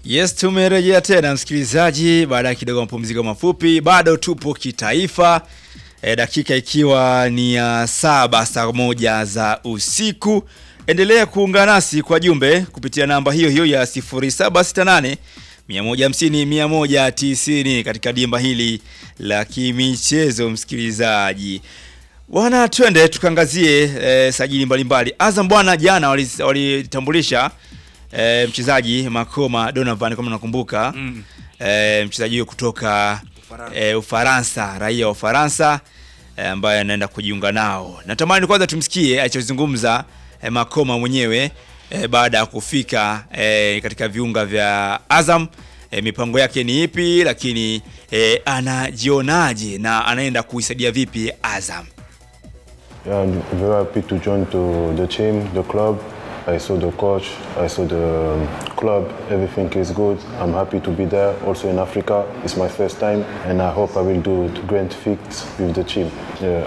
Yes, tumerejea tena msikilizaji, baada ya kidogo mapumziko mafupi. Bado tupo kitaifa e, dakika ikiwa ni ya saba saa moja za usiku. Endelea kuungana nasi kwa jumbe kupitia namba hiyo hiyo ya 0768 150 190 katika dimba hili la kimichezo. Msikilizaji bwana, twende tukaangazie e, sajili mbalimbali. Azam bwana, jana walitambulisha E, mchezaji Makoma Donovan kama nakumbuka mm. E, mchezaji huyo kutoka Ufaransa, e, Ufaransa raia wa Ufaransa e, ambaye anaenda kujiunga nao. Natamani kwanza tumsikie alichozungumza e, Makoma mwenyewe e, baada ya kufika e, katika viunga vya Azam e, mipango yake ni ipi, lakini e, anajionaje na anaenda kuisaidia vipi Azam. Yeah, I'm very happy to join to the team, the club. I saw the coach, I saw the um, club, everything is good. I'm happy to be there. Also in Africa, it's my first time, and I hope I will do great things with the team. Yeah,